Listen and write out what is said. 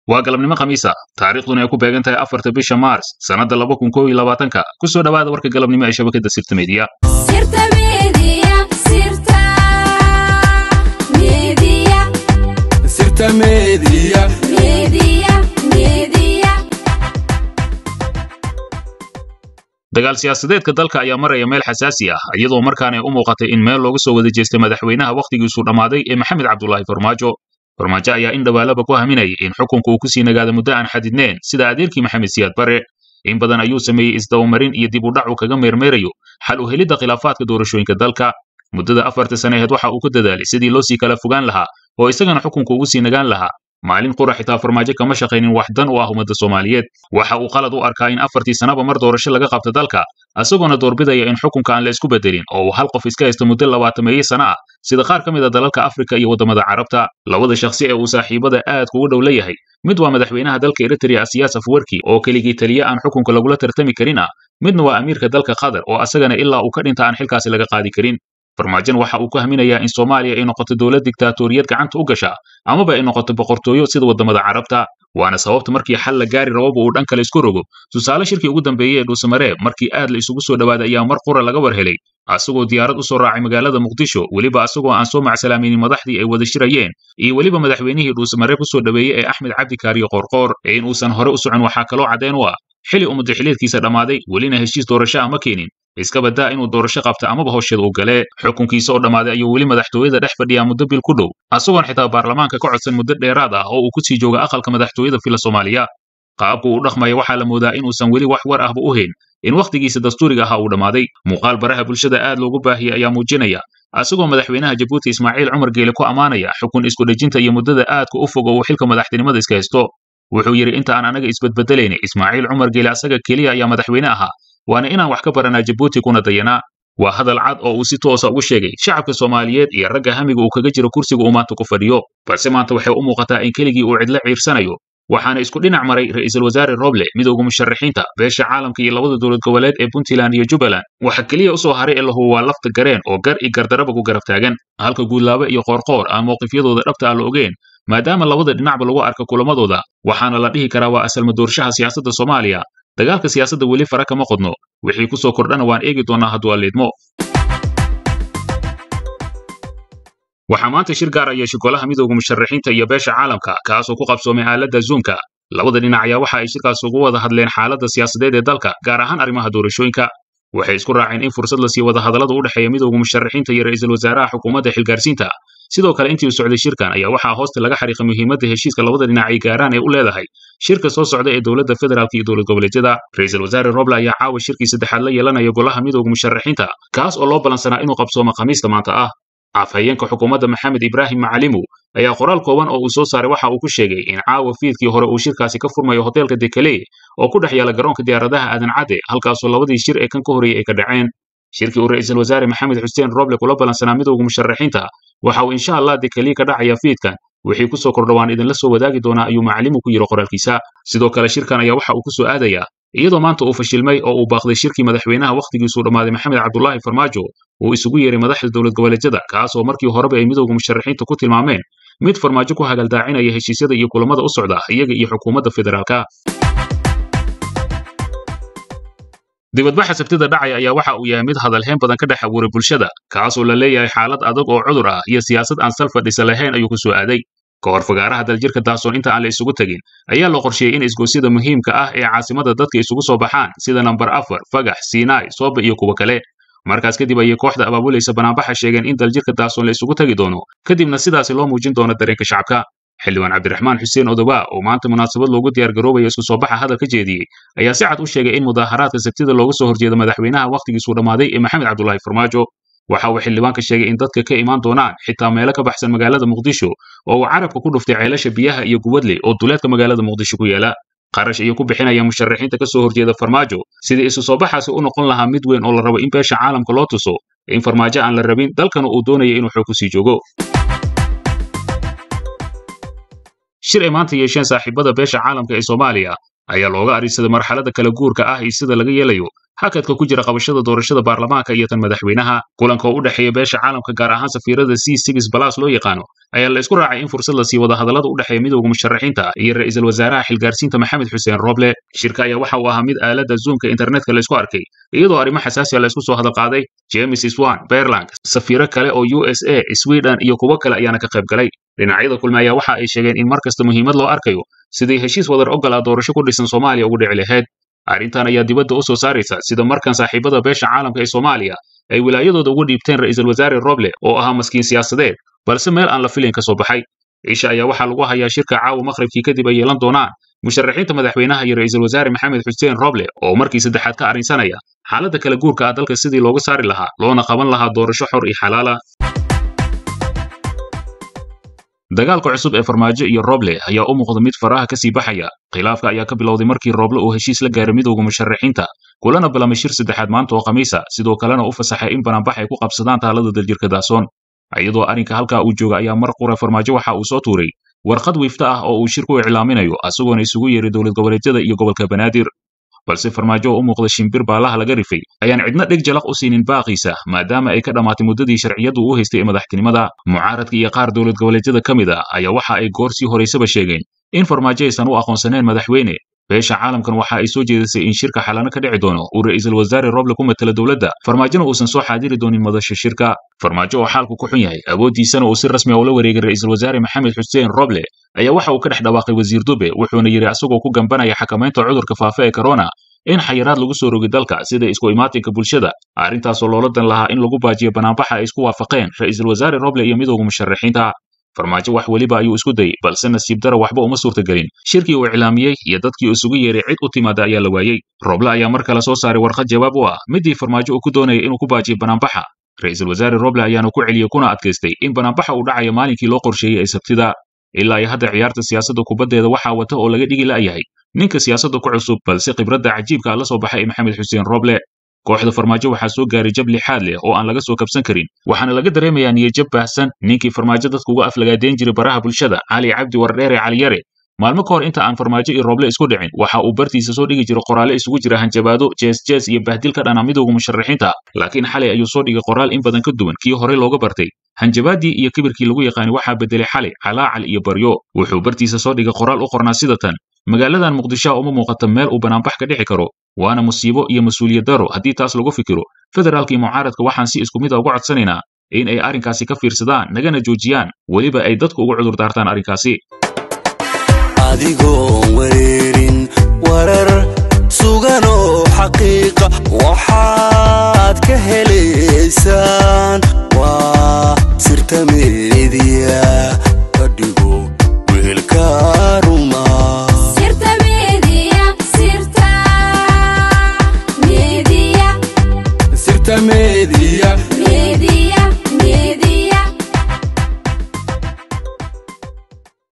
waa galabnimo khamiisa taariikhduna ay ku beegan tahay afarta bisha maars sannadda laba kun koob iyo labaatanka ku soo dhowaada warka galabnimo ee shabakadda sirta meediya Sirta Media, Sirta Media, Sirta Media. Media, Media. dagaal siyaasadeedka dalka ayaa maraya meel xasaasi ah iyadoo markaan ay u muuqatay in meel looga soo wada jeestay madaxweynaha wakhtigiisu dhammaaday ee maxamed cabdulaahi farmaajo farmaajo ayaa in dhawaalaba ku haminayay in xukunka uu ku sii nagaado muddo aan xadidneen sida adeerkii maxamed siyaad bare in badan ayuu sameeyey isdabamarin iyo dib u dhac uu kaga meermeerayo xal u helidda khilaafaadka doorashooyinka dalka muddada afarta sane aheed waxa uu ku dadaalay sidii loo sii kala fogaan lahaa oo isagana xukunka ugu sii nagaan lahaa maalin qura xitaa farmaajo kama shaqaynin wax dan u ah ummadda soomaaliyeed waxa uu qalad u arkaa in afartii sanaba mar doorasho laga qabto dalka isagoona doorbidaya in xukunka aan la isku bedelin oo uu hal qof iska haysto muddo labaatameeye sana ah sida qaar ka mid a dalalka afrika iyo waddamada carabta labada shakhsi ee uu saaxiibada aad kugu dhow leeyahay mid waa madaxweynaha dalka eritrea siyaas afwerki oo keligii taliye aan xukunka lagula tartami karin ah midna waa amiirka dalka qatar oo asagana ilaa uu ka dhinta aan xilkaasi laga qaadi karin farmaajon waxa uu ku haminayaa in soomaaliya ay noqoto dowlad diktaatoriyad gacanta u gasha amaba ay noqoto boqortooyo sida waddamada carabta waana sababta markii xal la gaari rababa uu dhan kale isku rogo tusaale shirkii ugu dambeeyey ee dhuusamareeb markii aad la isugu soo dhowaaday ayaa mar qura laga war helay asagoo diyaarad u soo raacay magaalada muqdisho weliba asagoo aan soo macsalaamaynin madaxdii ay wada shirayeen iyo weliba madaxweynihii dhuusamareeb u soo dhoweeyey ee axmed cabdi kaariyo qoorqoor ee in uusan hore u socon waxaa kaloo caddeen u ah xili uu madaxiliedkiisa dhammaaday welina heshiis doorasho ah ma keenin iska badaa inuu doorasho qabta amaba howsheeda uu gale xukunkiisa oo dhammaaday ayuu weli madaxtooyada dhex fadhiyaa muddo bil ku dhow asagoon xitaa baarlamaanka ka codsan muddo dheeraad ah oo uu ku sii jooga aqalka madaxtooyada fila soomaaliya qaabku uu dhaqmaya waxaa la moodaa inuusan weli wax war ahba u hayn in wakhtigiisa dastuuriga ahaa uu dhammaaday muuqaal baraha bulshada aad loogu baahiyey ayaa muujinaya asagoo madaxweynaha jabuuti ismaaciil cumar geele ku ammaanaya xukun isku dhejinta iyo muddada aadka u fog oo uu xilka madaxtinimada iska haysto wuxuu yidhi inta aan anaga isbedbedelayna ismaaciil cumar geele asaga keliya ayaa madaxweyne ahaa waana inaan wax ka baranaa jabuuti kuna dayanaa waa hadal cad oo uu si toosa ugu sheegay shacabka soomaaliyeed iyo ragga hamiga uu kaga jiro kursiga uu maanta ku fadhiyo balse maanta waxay u muuqataa in keligii uu cidlo ciirsanayo waxaana isku dhinac maray ra'iisul wasaare roble midowga musharaxiinta beesha caalamka iyo labada dowlad goboleed ee puntland iyo jubbaland waxa keliya u soo haray ee lahu waa lafta gareen oo gar iyo gardaraba ku garab taagan halka guudlaabe iyo qoorqoor aan mowqifyadooda dhabta aan la ogeen maadaama labada dhinacba lagu arka kulamadooda waxaana la dhihi karaa waa asalma doorshaha siyaasadda soomaaliya dagaalka siyaasadda weli fara kama qodno wixii ku soo kordhana waan eegi doonaa hadduu alleedmo waxaa maanta shir gaar ah yeeshay golaha midowga musharaxiinta iyo beesha caalamka kaasoo ku qabsoomay aaladda zoomka labada dhinac ayaa waxa ay shirkaas ugu wada hadleen xaaladda siyaasadeed ee dalka gaar ahaan arrimaha doorashooyinka waxay isku raaceen in fursad la siiyo wadahadallada u dhexeeya midowga musharaxiinta iyo ra'iisul wasaaraha xukuumadda xilgaarsiinta sidoo kale intii uu socday shirkan ayaa waxaa hoosta laga xariiqay muhiimadda heshiiska labada dhinac ay gaaraan ee u leedahay shirka soo socda ee dowladda federaalka iyo dowlad goboleedyada ra'iisul wasaare roble ayaa caawa shirkii saddexaad la yeelanaya golaha midowga musharaxiinta kaas oo loo ballansanaa inuu qabsoomo khamiista maanta ah afhayeenka xukuumadda maxamed ibraahim macalimu ayaa qoraal kooban oo uu soo saaray waxa uu ku sheegay in caawa fiidkii hore uu shirkaasi ka furmayo hoteelka dekale oo ku dhex yaala garoonka diyaaradaha aadan cadde halkaasoo labadii shir ee kan ka horreeyey ay ka dhaceen shirkii uu ra'iisul wasaare maxamed xuseen roble kula ballansanaa midowga musharaxiinta waxa uu insha allah dekaliye ka dhacaya fiidkan wixii ku soo kordha waan idinla soo wadaagi doonaa ayuu macalimu ku yidhi qoraalkiisa sidoo kale shirkan ayaa waxa uu ku soo aadayaa iyadoo maanta uu fashilmay oo uu baaqday shirkii madaxweynaha wakhtigiisuu dhammaaday maxamed cabdulaahi farmaajo uu isugu yeeray madaxda dowlad goboleedyada kaas oo markii horeba ay midowga musharaxiinta ku tilmaameen mid farmaajo ku hagaldaacinaya heshiisyada iyo kulamada u socda iyaga iyo xukuumadda federaalka dibadbaxa sabtida dhacaya ayaa waxa uu yahay mid hadalhayn badan ka dhex abuuray bulshada kaasoo la leeyahay xaalad adag oo cudur ah iyo siyaasad aan sal fadhisa lahayn ayuu ku soo aaday ka hor fagaaraha daljirka taasoon inta aan la isugu tegin ayaa la qorsheeyey in isgoosyada muhiimka ah ee caasimada dadka isugu soo baxaan sida nambar afar fagax sinai soobe iyo kuwa kale markaas kadib ayay kooxda abaabulaysa banaanbaxa sheegeen in daljirka taasoon la isugu tegi doono kadibna sidaasi loo muujin doono dareenka shacabka xildhibaan cabdiraxmaan xuseen odobaa oo maanta munaasabad loogu diyaargaroobaya isku soo baxa hadal ka jeediyey ayaa si cad u sheegay in mudaaharaadka sabtida looga soo horjeeda madaxweynaha wakhtigiisuu dhammaaday ee maxamed cabdulaahi farmaajo waxa uu xildhibaanka sheegay in dadka ka imaan doonaan xitaa meelo ka baxsan magaalada muqdisho oo uu carabka ku dhuftay ceelasha biyaha iyo gubadle oo duleedka magaalada muqdisho ku yaala qarash ayuu ku bixinaya musharaxiinta ka soo horjeeda farmaajo sidii isu soo baxaasi u noqon lahaa mid weyn oo la rabo in beesha caalamka loo tuso in farmaajo aan la rabin dalkana uu doonaya inuu xoog ku sii joogo shir ay maanta yeesheen saaxiibada beesha caalamka ee soomaaliya ayaa looga arinsaday marxaladda kala guurka ah iyo sida laga yeelayo hakadka ku jira qabashada doorashada baarlamaanka iyo tan madaxweynaha kulanka oo u dhexeeya beesha caalamka gaar ahaan safiirada c six balas loo yaqaano ayaa la isku raacay in fursad la sii wada hadallada u dhexeeya midowga musharaxiinta iyo ra'iisul wasaaraha xilgaarsiinta maxamed xuseen roble shirka ayaa waxa uu ahaa mid aaladda zoomka internetka la isku arkay iyadoo arrimo xasaasiya la isku soo hadal qaaday james swan berland safiiro kale oo u s a sweden iyo kuwo kale ayaana ka qayb galay dhinacyada kulme ayaa waxa ay sheegeen in mar kasta muhiimad loo arkayo sidii heshiis wadar ogol ah doorasho ku dhisan soomaaliya ugu dhici lahayd arrintan ayaa dibadda u soo saaraysa sida markan saaxiibada beesha caalamka ee soomaaliya ay wilaayadooda ugu dhiibteen ra'iisul wasaare roble oo ahaa maskiin siyaasadeed balse meel aan la filayn ka soo baxay isha ayaa waxaa lagu hayaa shirka caawa maqribkii kadib ay yeelan doonaan musharaxiinta madaxweynaha iyo ra'iisul wasaare maxamed xuseen roble oo markii saddexaad ka arrinsanaya xaaladda kala guurka ah dalka sidii looga saari lahaa loona qaban lahaa doorasho xor iyo xalaala dagaalka cusub ee farmaajo iyo roble ayaa u muuqda mid faraha ka sii baxaya khilaafka ayaa ka bilowday markii roble uu heshiis la gaaray midowga musharaxiinta kulana bilamay shir saddexaad maanta oo khamiisa sidoo kalena u fasaxay in banaanbax ay ku qabsadaan taalada daljirka daasoon iyadoo arrinka halkaa uu jooga ayaa mar qura farmaajo waxa uu soo tuuray warqad wiifta ah oo uu shirku iclaaminayo asagoona isugu yeeray dowlad goboleedyada iyo gobolka banaadir balse farmaajo oo u muuqda shimbir baalaha laga rifay ayaan cidna dheg jalaq u siinin baaqiisa maadaama ay ka dhammaatay muddadii sharciyadu u haystay ee madaxtinimada mucaaradka iyo qaar dowlad goboleedyada ka mid a ayaa waxa ay goor sii horaysaba sheegeen in farmaajo aysan u aqoonsaneen madaxweyne beesha caalamkan waxa ay soo jeedisay in shirka xalano ka dhici doono uu ra'iisul wasaare roble ku matala dowladda farmaajona uusan soo xaadiri doonin madasha shirka farmaajo oo xaalku ku xun yahay awooddiisana uu si rasmi a ula wareegay ra'iisul wasaare maxamed xuseen roble ayaa waxa uu ka dhex dhawaaqay wasiir dube wuxuuna yidhi asagoo ku gambanaya xakamaynta cudurka faafa ee corona in xayiraad lagu soo rogi dalka sida isku imaatinka bulshada arrintaasoo loola dan lahaa in lagu baajiyo banaanbaxa ay isku waafaqeen ra'iisul wasaare roble iyo midowga musharaxiinta farmaajo wax weliba ayuu isku dayey balse nasiib dara waxba uma suurtagelin shirkii uu iclaamiyey iyo dadkii isugu yeeray cid u timaada ayaa la waayey roble ayaa mar kale soo saaray warqad jawaab u ah midii farmaajo uu ku doonayay inuu ku baajiyo banaanbaxa ra'iisul wasaare roble ayaana ku celiyey kuna adkaystay in banaanbaxa uu dhacayo maalinkii loo qorsheeyey ee sabtida ilaa iyo hadda ciyaarta siyaasadda kubaddeeda waxaa wata oo laga dhigi la'yahay ninka siyaasadda ku cusub balse khibradda cajiibka la soo baxay ee maxamed xuseen roble kooxda farmaajo waxaa soo gaaray jab lixaad leh oo aan laga soo kabsan karin waxaana laga dareemayaa niyajab baahsan ninkii farmaajo dadka uga aflagaadeyn jiray baraha bulshada cali cabdi wardheere caliyare maalmo ka hor inta aan farmaajo iyo roble isku dhicin waxa uu bartiisa soo dhigi jiray qoraalle isugu jira hanjabaado jees jees iyo bahdil ka dhana midowga musharaxiinta laakiin xalay ayuu soo dhigay qoraal in badan ka duwan kii horey looga bartay hanjabaadii iyo kibirkii lagu yaqaani waxaa bedelay xalay calaacal iyo baryo wuxuu bartiisa soo dhigay qoraal u qornaa sida tan magaaladan muqdisho uma muuqata meel uu banaanbax ka dhici karo waana musiibo iyo mas-uuliyad daro haddii taas lagu fikiro federaalka iyo mucaaradka waxaan si isku mid a uga codsanaynaa in ay arrinkaasi ka fiirsadaan nagana joojiyaan weliba ay dadku uga cudur daartaan arrinkaasi adigoon wareerin warar suganoo xaqiiqa waxaad ka helaysaan waa sirta meediya fadhigo weelka ruma sirta media sirta media sirta meediya media